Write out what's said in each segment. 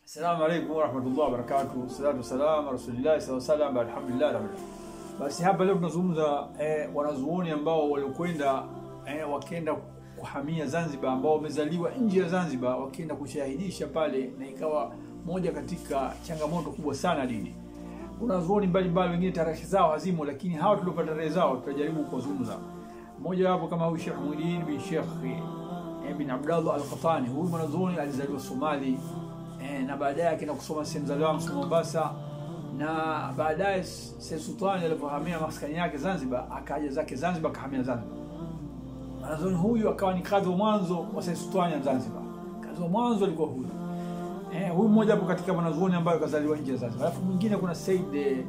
Assalamu alaikum warahmatullahi wabarakatuh. Salatu wassalam ala rasulillahi sallallahu alaihi wasallam. Alhamdulillah rabbil alamin. Basi hapa leo tunazungumza eh, wanazuoni ambao waliokwenda eh, wakienda kuhamia Zanzibar ambao wamezaliwa nje ya Zanzibar wakienda kushahidisha pale, na ikawa moja katika changamoto kubwa sana dini. Wanazuoni mbalimbali wengine tarehe zao hazimo, lakini hawa tuliopata tarehe zao tutajaribu kuzungumza. Mmoja wapo kama huyu Sheikh Muhyiddin bin Sheikh eh, bin Abdallah Al-Qatani. Huyu mwanazuoni alizaliwa Somali eh, na baadaye akaenda kusoma sehemu za Lamu Mombasa, na baadaye Said Sultani alipohamia maskani yake Zanzibar, akaja zake Zanzibar, akahamia Zanzibar. Mwanazuoni huyu akawa ni kadhi wa mwanzo wa Said Sultani ya Zanzibar. Kadhi wa mwanzo alikuwa huyu eh, huyu mmoja hapo katika mwanazuoni ambayo kazaliwa nje ya Zanzibar. Alafu mwingine kuna Said eh,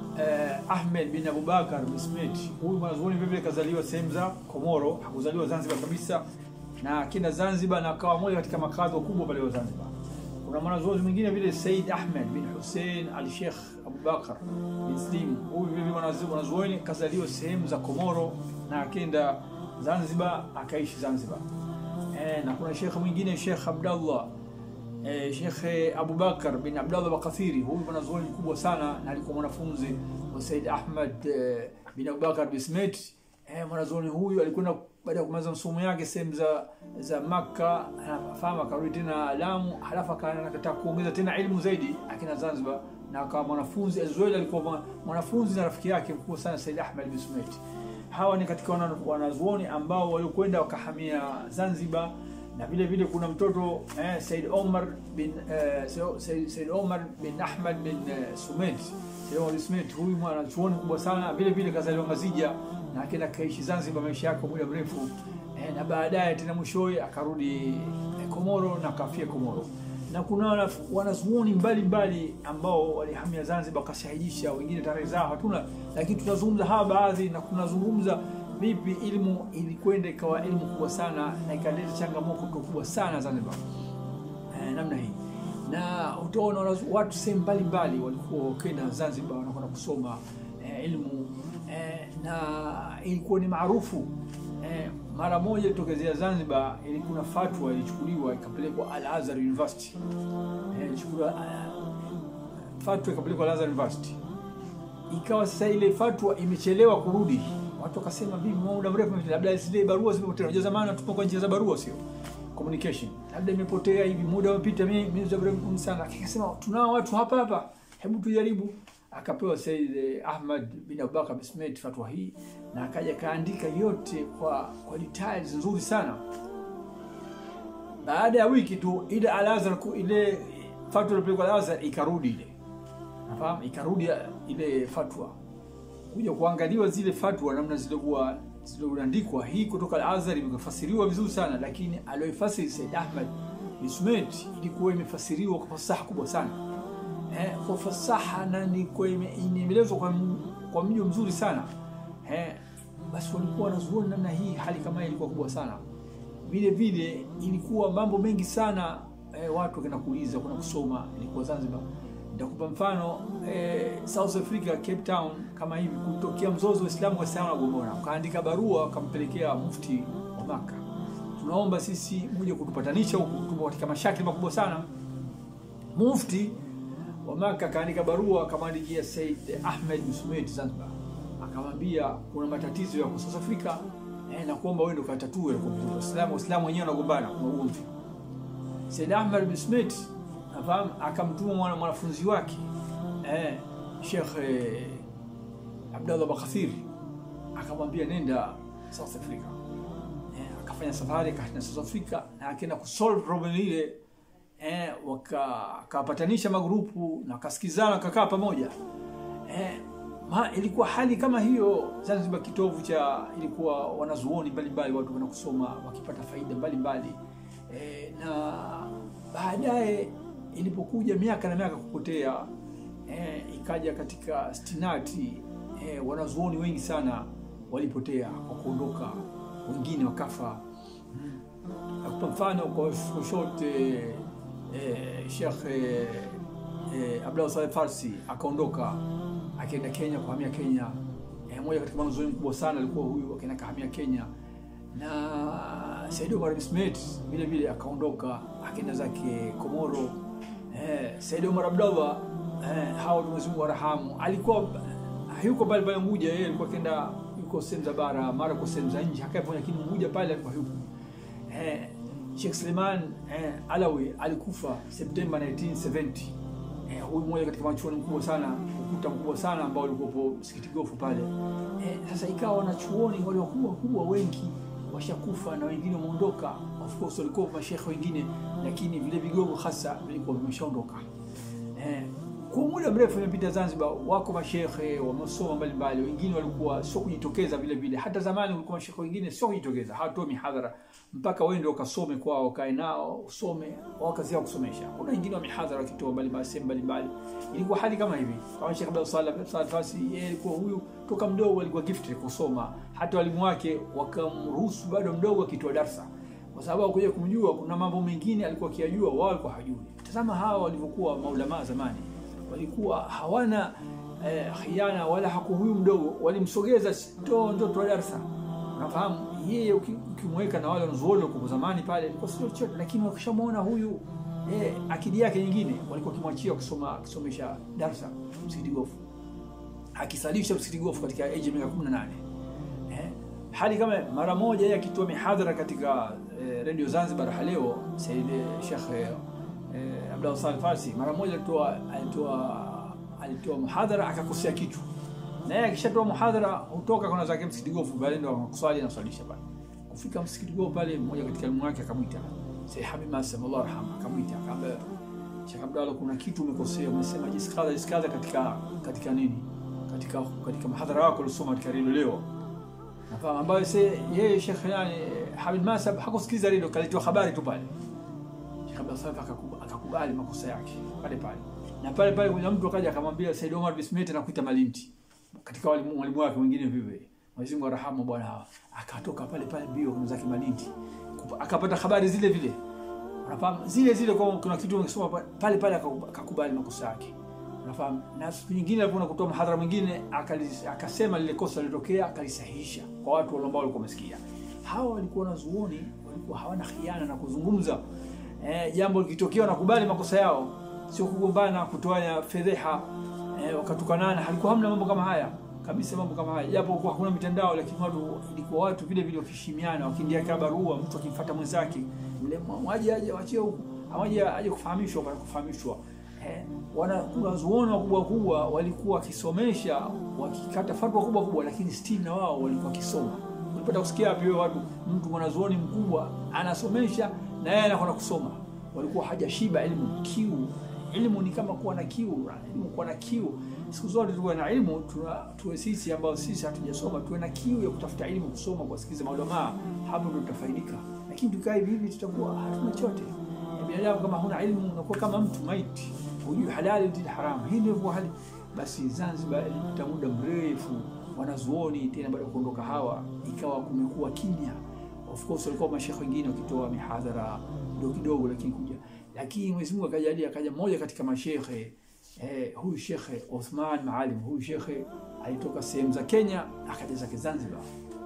Ahmed bin Abubakar Bismeti. Huyu mwanazuoni vile vile kazaliwa sehemu za Komoro, hakuzaliwa Zanzibar kabisa, na akienda Zanzibar na akawa moja katika makadhi wakubwa pale wa Zanzibar. Kuna mwanazuoni mwingine vile Said Ahmed bin Hussein al Sheikh Abubakar bin Slim. Huyu vile vile mwanazuoni kazaliwa sehemu za Komoro na akenda Zanzibar akaishi Zanzibar. E, na kuna shekhe mwingine Sheikh Abdallah e, Sheikh Abubakar bin Abdallah Bakathiri. Huyu mwanazuoni mkubwa sana na alikuwa mwanafunzi wa Said Ahmed e, bin Abubakar Bismet. E, mwanazuoni huyu alikwenda baada ya kumaliza masomo yake sehemu za za Makka, anafahamu akarudi tena Lamu, halafu akataka kuongeza tena elimu zaidi akina Zanzibar, na akawa mwanafunzi Azueli, alikuwa mwanafunzi na rafiki yake mkubwa sana Said Ahmed Bismet. Hawa ni katika wanazuoni ambao waliokwenda wakahamia Zanzibar, na vile vile kuna mtoto eh, Said Omar bin eh, Said, Said Omar bin Ahmad bin eh, Sumet Said Omar Sumet, huyu mwanazuoni mkubwa sana vile vile kazaliwa Mazija na akaenda kaishi Zanzibar maisha yake muda mrefu eh, na baadaye tena mwishowe akarudi eh, Komoro na kafia Komoro. Na kuna wanazuoni mbalimbali ambao walihamia Zanzibar wakashahidisha, wengine tarehe zao hatuna, lakini tunazungumza hawa baadhi, na tunazungumza vipi elimu ilikwenda ikawa elimu kubwa sana na ikaleta changamoto kubwa sana Zanzibar eh, namna hii na utaona watu sehemu mbalimbali walikuwa wakenda Zanzibar wanakwenda kusoma eh, elimu eh, na ilikuwa ni maarufu eh, mara moja ilitokezea Zanzibar, ilikuwa fatwa ilichukuliwa ikapelekwa Al Azhar University eh, ilichukuliwa uh, fatwa ikapelekwa Al Azhar University. Ikawa sasa ile fatwa imechelewa kurudi, watu wakasema vipi, muda mrefu labda zile barua zimepotea. Unajua zamani tupo kwa njia za barua, sio communication, labda imepotea hivi, muda umepita, mimi mrefu sana. Akasema tunao watu hapa hapa, hebu tujaribu akapewa Said Ahmad bin Abubakar Bismet fatwa hii, na akaja kaandika yote kwa kwa details nzuri sana. Baada ya wiki tu ile Al-Azhar ile fatwa ilipelekwa Al-Azhar ikarudi ile, nafahamu, ikarudi ile fatwa kuja kuangaliwa zile fatwa namna zilikuwa zilizoandikwa. Hii kutoka Al-Azhar imefasiriwa vizuri sana, lakini aliyoifasiri Said Ahmad Bismet ilikuwa imefasiriwa kwa fasaha kubwa sana eh, kwa fasaha na imeelezwa kwa, kwa mjo mzuri sana eh, basi walikuwa wanazuoni namna hii. Hali kama hii ilikuwa kubwa sana. Vile vile ilikuwa mambo mengi sana eh, watu wakenda kuuliza kuna kusoma, ilikuwa Zanzibar. Nitakupa mfano eh, South Africa, Cape Town, kama hivi kutokea mzozo wa Islamu kwa Islamu na Gomora, kaandika barua wakampelekea mufti wa Maka, tunaomba sisi muje kutupatanisha huku, tupo katika mashakili makubwa sana. Mufti wa Maka akaandika barua akamwandikia Said Ahmed Musumeti Zanzibar, akamwambia kuna matatizo ya South Africa eh, na kuomba wewe ndo katatue kwa vizuri. Waislamu Waislamu wenyewe wanagombana, kuna ugomvi. Said Ahmed Musumeti nafahamu, akamtuma mwana mwanafunzi wake eh, Sheikh eh, Abdallah Bakathiri akamwambia nenda South Africa eh, akafanya safari akaenda South Africa na akaenda kusolve problem ile eh, wakapatanisha magrupu na wakasikizana wakakaa pamoja eh, ma, ilikuwa hali kama hiyo Zanzibar, kitovu cha ilikuwa wanazuoni mbalimbali, watu wana kusoma wakipata faida mbalimbali eh, na baadaye ilipokuja miaka na miaka kupotea eh, ikaja katika stinati eh, wanazuoni wengi sana walipotea kwa kuondoka, wengine wakafa. Nakupa mfano kwa short eh, Eh, Sheikh eh, eh, Abdallah Saleh Farsi akaondoka akaenda Kenya kuhamia Kenya. Eh, moja katika mwanazuoni mkubwa sana alikuwa huyu, akaenda kahamia Kenya, na Said Omar Bismet vile vile akaondoka akaenda zake Komoro. eh, Said Omar Abdallah eh, hao Mwenyezi Mungu warahamu, alikuwa hayuko pale pale Unguja, yeye alikuwa kenda yuko sehemu za bara, mara kwa sehemu za nje, hakapo lakini Unguja pale alikuwa yupo. Eh, Sheikh Suleiman eh, Alawi alikufa Septemba 1970. Eh, huyu mmoja katika wanachuoni mkubwa sana, ukuta mkubwa sana ambao ulikuwa msikiti gofu pale. Eh, sasa ikawa wanachuoni wale wakubwa wakubwa wengi washakufa na wengine wameondoka. Of course walikuwa mashekhe wengine, lakini vile vigogo hasa vilikuwa vimeshaondoka. Eh, kwa muda mrefu imepita Zanzibar, wako mashekhe wamesoma mbalimbali, wengine walikuwa sio kujitokeza vile vile. Hata zamani walikuwa mashekhe wengine sio kujitokeza, hawatoi mihadhara mpaka wende wakasome kwao, wakae nao usome, wakazia kusomesha. Kuna wengine wa mihadhara wakitoa mbalimbali sehemu mbalimbali. Ilikuwa hali kama hivi, kama Sheikh Abdul Salam Saad Fasi, yeye alikuwa huyu toka mdogo alikuwa gifted kusoma, hata walimu wake wakamruhusu bado mdogo akitoa darsa kwa sababu hakuja kumjua. Kuna mambo mengine alikuwa akiyajua, wao walikuwa hajui. Tazama hawa walivyokuwa maulama zamani, walikuwa hawana eh, khiana wala haku huyu mdogo, walimsogeza ndo ndo toa darsa. Unafahamu, yeye ukimweka na wale wanazuoni kwa zamani pale ilikuwa sio chochote, lakini wakishamwona huyu eh, akili yake nyingine, walikuwa kimwachia kusoma kusomesha darsa msikiti gofu, akisalisha msikiti gofu katika age ya miaka 18 eh, hali kama mara moja yeye akitoa mihadhara katika eh, Radio Zanzibar haleo Said Sheikh eh, Abdul Salim Farsi mara moja alitoa alitoa alitoa muhadhara akakosea kitu, na yeye akishatoa muhadhara hutoka kuna zake msikiti gofu, bali ndo kuswali na swalisha pale. Kufika msikiti gofu pale, mmoja katika elimu yake akamwita Said Habib Masam Allah rahma, akamwita akamwambia, Sheikh Abdallah, kuna kitu umekosea, umesema jiskaza jiskaza katika katika nini, katika katika muhadhara wako uliosoma katika redio leo nafahamu ambayo se yeye Sheikh yani Habib Masab hakusikiliza redio, kalitoa habari tu pale. Sheikh Abdul Salam akakubali makosa yake pale pale, na pale pale kuna mtu akaja akamwambia Said Omar Bismete na kuita Malinti katika walimu walimu wake wengine vivyo. Mwenyezi Mungu arhamu bwana hawa, akatoka pale pale mbio kuna zake Malinti, akapata habari zile vile, unafahamu zile zile, kwa kuna kitu ungesoma pale pale, akakubali makosa yake unafahamu. Na siku nyingine alipoona kutoa mhadhara mwingine akasema lile kosa lilitokea, akalisahihisha kwa watu ambao walikuwa wamesikia. Hawa walikuwa wanazuoni, walikuwa hawana khiana na kuzungumza eh, jambo likitokea wanakubali makosa yao, sio kugombana, kutoanya fedheha eh, wakatukanana. Halikuwa hamna mambo kama haya kabisa, mambo kama haya, japo kwa hakuna mitandao, lakini watu ilikuwa watu vile vile wakishimiana, wakiandikia barua, mtu akimfuata mwenzake, yule mwaje aje wachie huku, amaje aje kufahamishwa, kwa kufahamishwa Eh, wanazuoni wakubwa kubwa walikuwa wakisomesha wakikata fatwa kubwa kubwa, lakini still na wao walikuwa wakisoma. Ulipata kusikia wapi wewe watu, mtu mwanazuoni mkubwa anasomesha na yeye anakwenda kusoma? Walikuwa hajashiba elimu, kiu. Elimu ni kama kuwa na kiu, elimu kuwa na kiu. Siku zote tuwe na elimu, tuwe sisi ambao sisi hatujasoma tuwe na kiu ya kutafuta elimu, kusoma, kuwasikiza maulamaa, hapo ndio tutafaidika. Lakini tukaa hivi hivi, tutakuwa hatuna chote. Binadamu kama huna elimu unakuwa kama mtu maiti hujui halali ndi haramu. Hii ndio hali. Basi Zanzibar ilipita muda mrefu, wanazuoni tena baada ya kuondoka hawa, ikawa kumekuwa kimya. Of course walikuwa mashekhe wengine wakitoa mihadhara kidogo kidogo, lakini kuja, lakini Mwenyezi Mungu akajalia, akaja mmoja katika mashekhe eh, huyu Shekhe Othman Maalim. Huyu shekhe alitoka sehemu za Kenya akaja zake Zanzibar.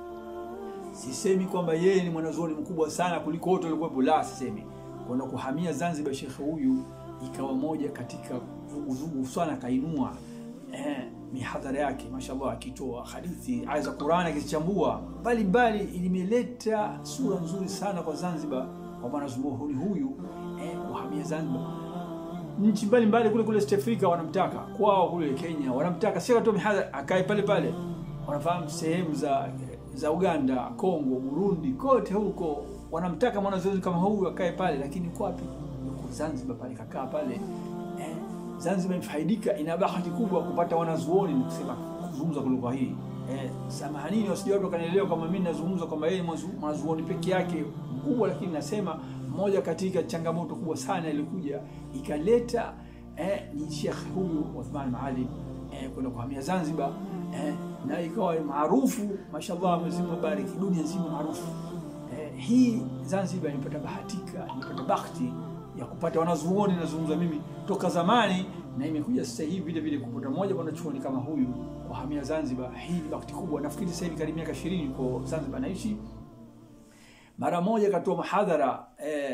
Sisemi kwamba yeye ni mwanazuoni mkubwa sana kuliko wote walikuwepo, la, sisemi kwenda kuhamia Zanzibar. Shekhe huyu ikawa moja katika vuguvugu sana, akainua eh, mihadhara yake mashallah, akitoa hadithi aya za Qur'ani akizichambua mbalimbali, ilimeleta sura nzuri sana kwa Zanzibar, kwa mwanazuoni huyu eh, kuhamia Zanzibar. Nchi mbalimbali kule kule East Africa wanamtaka kwao, kule Kenya wanamtaka, sio tu mihadhara, akae pale pale. Wanafahamu sehemu za za Uganda, Kongo, Burundi, kote huko wanamtaka mwanazuoni kama huyu akae pale, lakini uko wapi? Zanzibar pale kakaa pale eh, Zanzibar imefaidika, ina bahati kubwa kupata wanazuoni, ni kusema kuzungumza kwa lugha hii eh, samahanini wasije watu wakanielewa kama mimi nazungumza kwamba yeye mwanazuoni peke yake mkubwa, lakini nasema moja katika changamoto kubwa sana ilikuja ikaleta eh, ni Sheikh huyu Othman Maalim eh, kwenda kuhamia Zanzibar eh, na ikawa maarufu mashallah, Mwenyezi Mungu bariki, dunia nzima maarufu eh, hii Zanzibar imepata bahatika, imepata bahati ya kupata wanazuoni nazungumza mimi toka zamani, na imekuja sasa hivi vile vile kupata mmoja mwanachuoni kama huyu kuhamia Zanzibar. Hii ni bahati kubwa. Nafikiri sasa hivi karibu miaka 20 kwa Zanzibar naishi. Mara moja katoa mahadhara eh,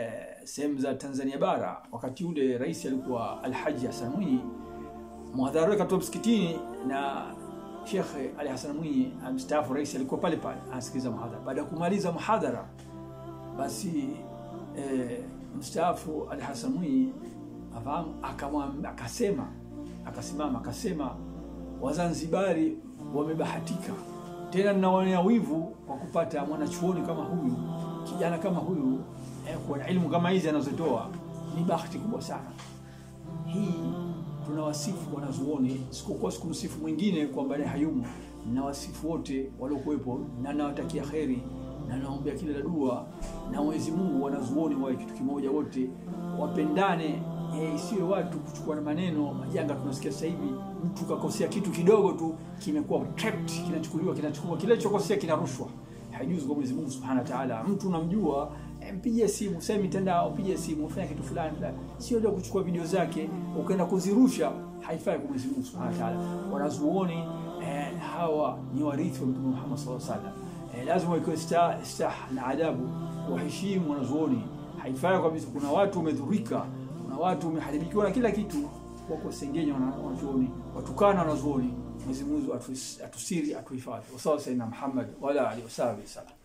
sehemu za Tanzania bara, wakati ule rais alikuwa Alhaji Hassan Mwinyi, mhadhara wake katoa msikitini na Shekhe Ali Hassan Mwinyi mstaafu, rais alikuwa pale pale anasikiliza mhadhara. Baada ya kumaliza mhadhara, basi eh, mstaafu Ali Hassan Mwinyi afahamu, akamwambia akasema, akasimama akasema, Wazanzibari wamebahatika tena, ninaonea wivu kwa kupata mwanachuoni kama huyu, kijana kama huyu eh, kuwa na elimu kama hizi anazotoa ni bahati kubwa sana hii. Tunawasifu wanazuoni, sikukuwa sikumsifu mwingine kwamba naye hayumo. Nawasifu wote waliokuwepo na nawatakia kheri na naombea kila la dua na Mwenyezi Mungu, wanazuoni wawe kitu kimoja, wote wapendane, eh, isiwe watu kuchukua na maneno majanga. Tunasikia sasa hivi mtu kakosea kitu kidogo tu kimekuwa trapped, kinachukuliwa kinachukua kile chokosea kinarushwa. Haijuzi kwa Mwenyezi Mungu Subhanahu wa Ta'ala. Mtu unamjua mpigie simu sasa mitandao, pige simu, fanya kitu fulani fulani, sio leo kuchukua video zake ukaenda kuzirusha. Haifai kwa Mwenyezi Mungu Subhanahu wa Ta'ala. Wanazuoni eh, hawa ni warithi wa Mtume Muhammad sallallahu alaihi wasallam. Eh, lazima ikuwe stah stah na adabu, waheshimu wanazuoni. Haifai kabisa. Kuna watu wamedhurika, kuna watu wameharibikiwa na kila kitu kwa kusengenya wanazuoni, watukana wanazuoni. Mwenyezi Mungu atusiri, atuhifadhi. Wasallallahu Muhammad wa ala alihi wasallam.